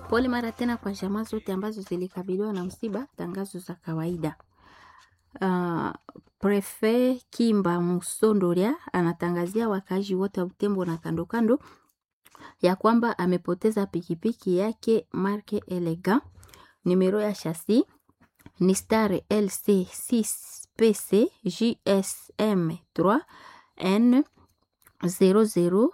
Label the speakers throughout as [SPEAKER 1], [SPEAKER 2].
[SPEAKER 1] Pole mara tena kwa jamaa zote ambazo zilikabiliwa na msiba. Tangazo za kawaida. Uh, Prefe Kimba Musondoria anatangazia wakaaji wote wa Butembo na kando kando ya kwamba amepoteza pikipiki yake marke Elega, numero ya chasi ni star LC 6 PC JSM 3 N 00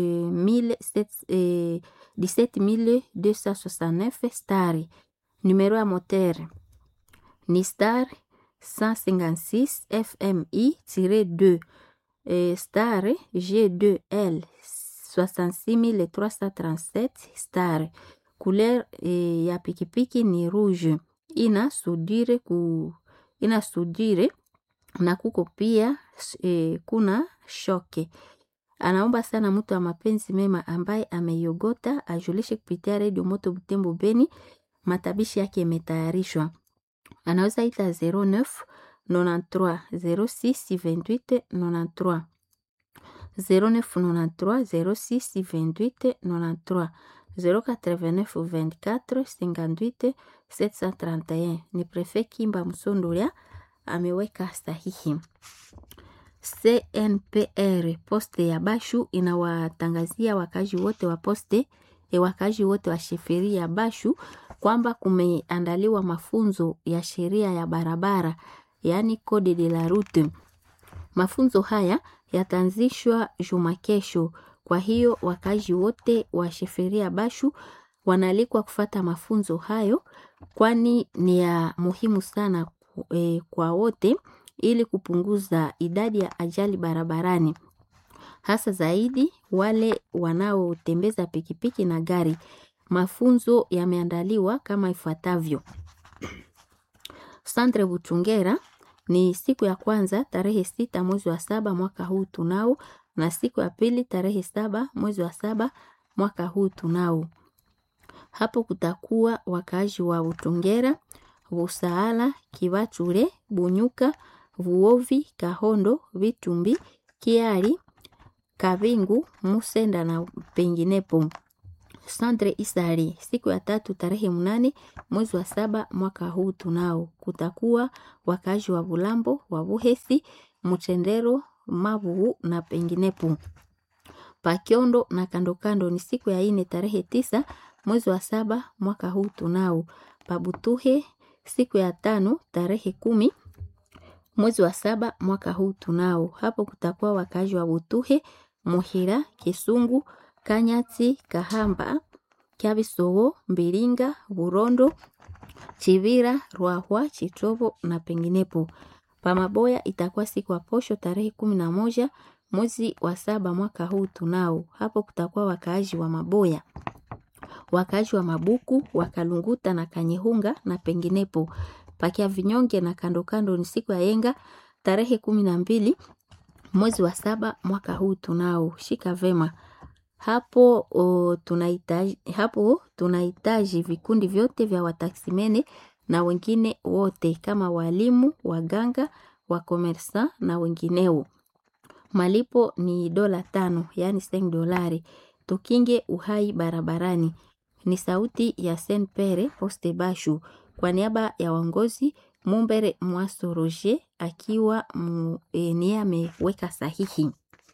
[SPEAKER 1] eh, 17269 star. Numero ya moteur ni star 156 FMI-2 eh, star G2L 66337 star. Couleur eh, ya pikipiki ni rouge. Ina sudire ku ina sudire na kuko pia eh, kuna shoke. Anaomba sana mtu wa mapenzi mema ambaye ameiogota ajulishe kupitia redio Moto Butembo Beni. Matabishi yake yametayarishwa. Anaweza ita 09 93 06 28 93 0993 06 28 93 089 24 58 731. Ni Prefe Kimba Msondolia ameweka sahihi. CNPR poste ya Bashu inawatangazia wakazi wote wa poste e wakazi wote wa sheferi ya Bashu kwamba kumeandaliwa mafunzo ya sheria ya barabara, yaani code de la route. Mafunzo haya yataanzishwa juma kesho. Kwa hiyo wakazi wote wa sheferi ya Bashu wanaalikwa kufata mafunzo hayo, kwani ni ya muhimu sana e, kwa wote ili kupunguza idadi ya ajali barabarani, hasa zaidi wale wanaotembeza pikipiki na gari. Mafunzo yameandaliwa kama ifuatavyo: Sandre Butungera ni siku ya kwanza tarehe sita mwezi wa saba mwaka huu tunao, na siku ya pili tarehe saba mwezi wa saba mwaka huu tunao. Hapo kutakuwa wakaaji wa Butungera, Busaala, Kibachure, Bunyuka, Vuovi, Kahondo, Vitumbi, Kiari, Kabingu, Musenda na penginepo. Sandre Isari siku ya tatu tarehe mnane mwezi wa saba mwaka huu tunao. Kutakuwa wakazi wa Bulambo, wa Buhesi, Mutendero, Mabuhu na penginepo. Pakiondo na kandokando ni siku ya ine tarehe tisa mwezi wa saba mwaka huu tunao. Pabutuhe siku ya tano tarehe kumi mwezi wa saba mwaka huu tunao. Hapo kutakuwa wakazi wa Butuhe, Muhira, Kisungu, Kanyati, Kahamba, Kyabisowo, Mbiringa, Burondo, Chivira, Rwahwa, Chitobo na penginepo. Pamaboya itakuwa siku ya posho tarehe kumi na moja mwezi wa saba mwaka huu tunao. Hapo kutakuwa wakaaji wa Maboya, wakaaji wa Mabuku, Wakalunguta na Kanyehunga na penginepo. Pakia vinyonge na kandokando ni siku ya yenga tarehe kumi na mbili mwezi wa saba mwaka huu tunao. Shika vema hapo o, tunahitaji hapo tunahitaji vikundi vyote vya wataksimene na wengine wote kama walimu, waganga, wakomersa na wengineo. Malipo ni dola tano, yaani seng dolari. Tukinge uhai barabarani. Ni sauti ya Saint Pere Poste Bashu kwa niaba ya waongozi Mumbere Mwaso Roger akiwa e, niye ameweka sahihi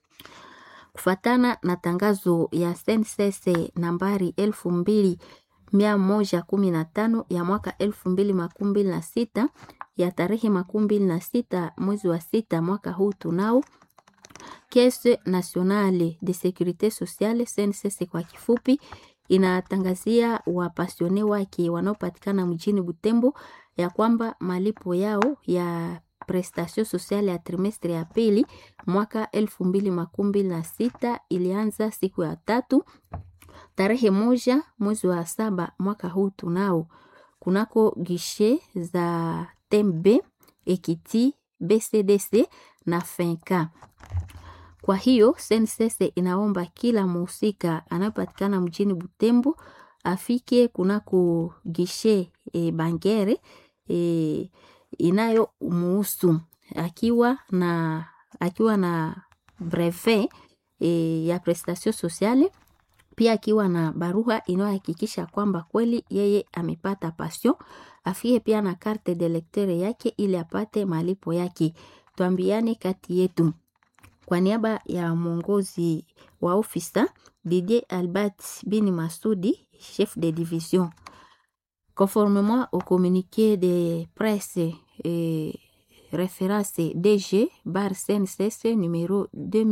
[SPEAKER 1] kufatana na tangazo ya SNCC nambari elfu mbili mia moja kumi na tano ya mwaka elfu mbili makumi mbili na sita ya tarehe makumi mbili na sita mwezi wa sita mwaka huu tunao. Caisse Nationale de Securite Sociale SNCC kwa kifupi, inatangazia wapasione wake wanaopatikana mjini Butembo ya kwamba malipo yao ya prestation sociale ya trimestre ya pili mwaka elfu mbili makumi mbili na sita ilianza siku ya tatu tarehe moja mwezi wa saba mwaka huu tunao kunako gishe za Tembe, Ekiti, BCDC na Fenka. Kwa hiyo SNCC inaomba kila muhusika anayepatikana mjini Butembo afike kunako gishe e, Bangere e, inayo muhusu akiwa na akiwa na brevet e, ya prestation sociale pia akiwa na barua inayohakikisha kwamba kweli yeye amepata passion. Afike pia na carte de lecteur yake ili apate malipo yake. Tuambiane kati yetu. Kwa niaba ya mwongozi wa ofisa Didier Albert Bini Masudi, chef de division. Conformément au communiqué de presse et référence DG bar CNCS numéro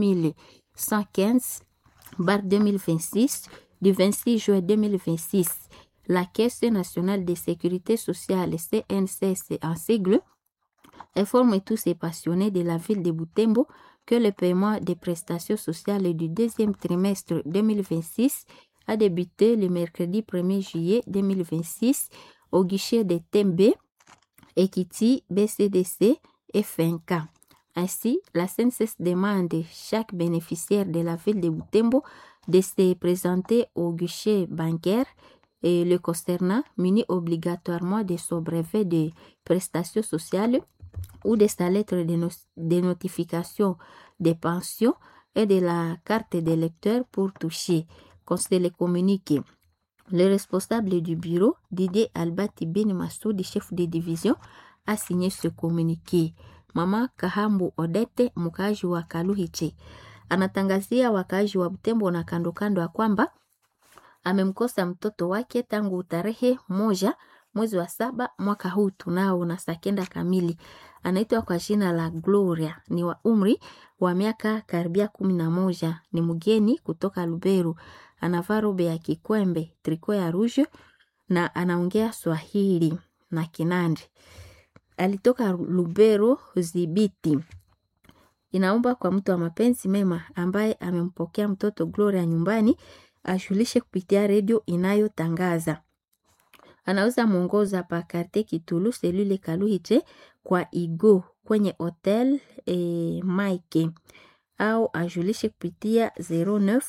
[SPEAKER 1] 2115 bar 2026 du 26 juin 2026, la Caisse nationale de sécurité sociale CNCS en sigle informe tous ces passionnés de la ville de Butembo que le paiement des prestations sociales du deuxième trimestre 2026 a débuté le mercredi 1er juillet 2026 au guichet de Tembe, Ekiti, BCDC et FNK. Ainsi, la CNCS demande chaque bénéficiaire de la ville de Butembo de se présenter au guichet bancaire et le concernant muni obligatoirement de son brevet de prestations sociales ou de sa lettre de, no de notification de pension et de la carte d'électeur pour toucher. Considère le communiqué. Le responsable du bureau, Didier Albati Ben Massoudi, chef de division, a signé ce communiqué. Mama Kahambu Odete, mkaaji wa Kaluhiche, anatangazia wakaaji wa Butembo na kando kando ya kwamba amemkosa mtoto wake tangu tarehe moja mwezi wa saba mwaka huu tunao na saa kenda kamili. Anaitwa kwa jina la Gloria, ni wa umri wa miaka karibia kumi na moja. Ni mgeni kutoka Luberu, anavaa robe ya kikwembe, triko ya rouge na anaongea Swahili na Kinandi. Alitoka Lubero Zibiti. Inaomba kwa mtu wa mapenzi mema ambaye amempokea mtoto Gloria nyumbani ashulishe kupitia redio inayotangaza anaweza mwongoza pa karte Kitulu selule Kaluhiche kwa Igo kwenye hotel e, Mike au ajulishe kupitia 09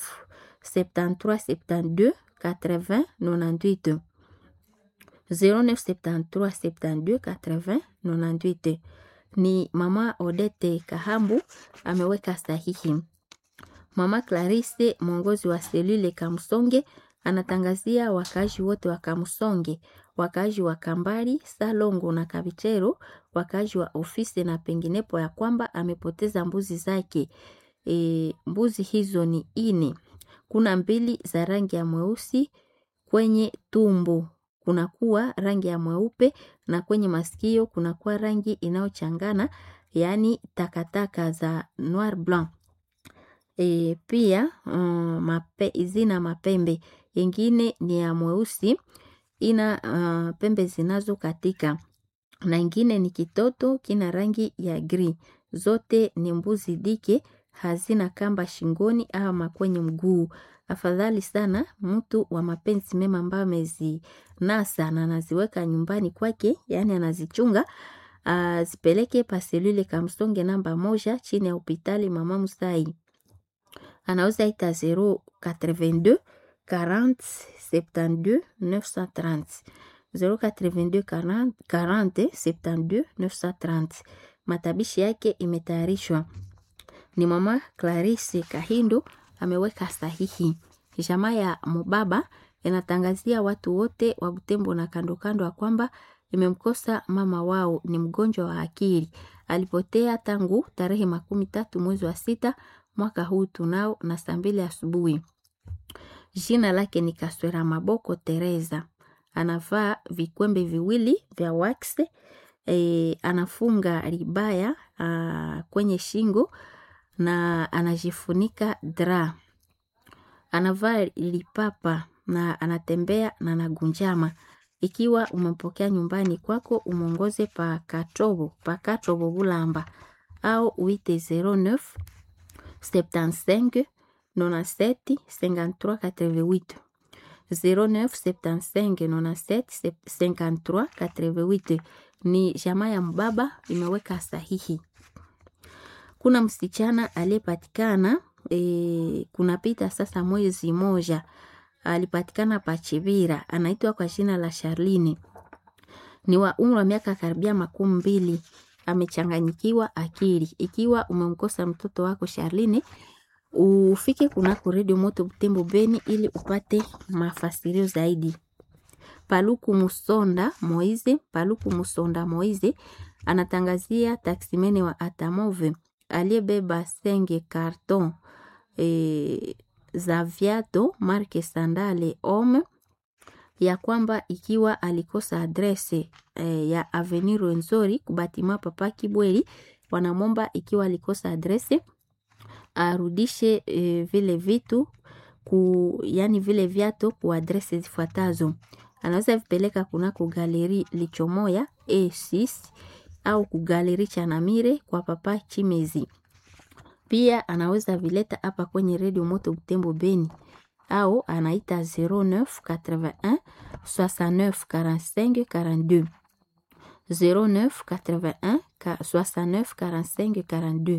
[SPEAKER 1] 73 72 80 98 09 73 72 80 98. Ni mama Odete Kahambu ameweka sahihi. Mama Clarisse mwongozi wa selule Kamsonge anatangazia wakaaji wote wa Kamsonge, wakaaji wa Kambari, Salongo na Kabichero, wakaaji wa ofisi na penginepo ya kwamba amepoteza mbuzi zake. E, mbuzi hizo ni ine. Kuna mbili za rangi ya mweusi kwenye tumbo kunakuwa rangi ya mweupe na kwenye masikio kunakuwa rangi inayochangana yaani takataka za noir blanc. E, pia um, mape, zina mapembe ingine ni ya mweusi ina uh, pembe zinazo katika na ingine ni kitoto kina rangi ya gri. Zote ni mbuzi dike, hazina kamba shingoni ama kwenye mguu. Afadhali sana mtu wa mapenzi mema ambayo amezinasa na anaziweka nyumbani kwake, yaani anazichunga azipeleke paselule Kamsonge namba moja chini ya hospitali Mama Musai anaweza ita 082 40 72 930 082 40 40 72 930. Matabishi yake imetayarishwa ni mama Clarisse Kahindo ameweka sahihi. Jamaa ya Mubaba inatangazia watu wote wa Butembo na kando kando ya kwamba imemkosa mama wao, ni mgonjwa wa akili. Alipotea tangu tarehe makumi tatu mwezi wa sita mwaka huu tunao na saa mbili asubuhi. Jina lake ni Kaswera Maboko Teresa. Anavaa vikwembe viwili vya wax e, anafunga ribaya a, kwenye shingo na anajifunika dra. Anavaa lipapa na anatembea na nagunjama. Ikiwa umempokea nyumbani kwako, umwongoze pa Katobo, pa Katobo Bulamba au uite 09 75 97 53 88 09 75 97 53 88. Ni jamaa ya mbaba imeweka sahihi. Kuna msichana aliyepatikana e, kunapita sasa mwezi moja alipatikana Pachibira, anaitwa kwa jina la Charline, ni wa umri wa miaka karibia makumi mbili. Amechanganyikiwa akili. Ikiwa umemkosa mtoto wako Charline, ufike kunako redio moto Butembo Beni ili upate mafasirio zaidi. Paluku Musonda Moize, Paluku Musonda Moize anatangazia taksimene wa Atamove aliyebeba senge karton e, za viato marke Sandale Homme ya kwamba ikiwa alikosa adrese e, ya Avenue Rwenzori kubatima Papa Kibweli, wanamomba ikiwa alikosa adrese arudishe e, vile vitu ku, yani vile viato ku adrese zifuatazo. Anaweza vipeleka kunako galeri Lichomoya A6 au kugaleri Chanamire kwa Papa Chimezi. Pia anaweza vileta hapa kwenye redio Moto Butembo Beni au anaita 09 81 69 45 42 09 81 69 45 42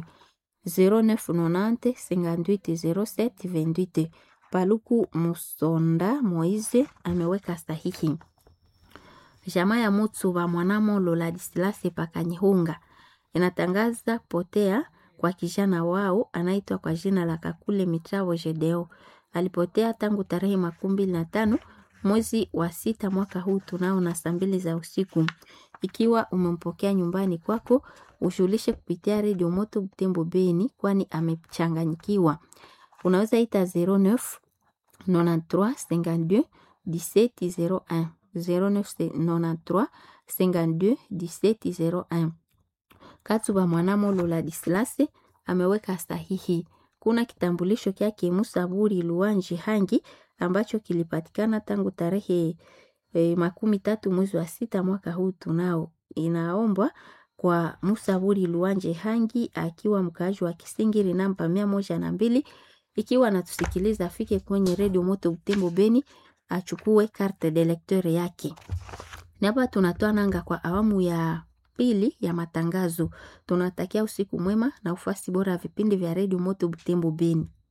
[SPEAKER 1] 0990 58 07 28. Paluku Musonda Moize ameweka sahihi. Jamaa ya Mutsuba Mwanamolo Ladislase Pakanyihunga inatangaza potea kwa kijana wao anaitwa kwa jina la Kakule Mitravo Jedeo. Alipotea tangu tarehe makumi mbili na tano mwezi wa sita mwaka huu tunao na saa mbili za usiku. Ikiwa umempokea nyumbani kwako, ushulishe kupitia redio Moto Butembo Beni, kwani amechanganyikiwa. Unaweza ita 09 93 52 17 01 0993 52 17 01. Katuba Mwanamolo Ladislase ameweka sahihi. Kuna kitambulisho kyake Musaburi Luanji Hangi ambacho kilipatikana tangu tarehe e, makumi tatu mwezi wa sita mwaka huu tunao. Inaombwa kwa Musaburi Luanje Hangi akiwa mkaaji wa Kisingiri namba mia moja na mbili ikiwa anatusikiliza afike kwenye redio Moto Butembo Beni achukue carte de lecteur yake. Na hapa tunatoa nanga kwa awamu ya pili ya matangazo. Tunatakia usiku mwema na ufasi bora ya vipindi vya redio Moto Butembo Beni.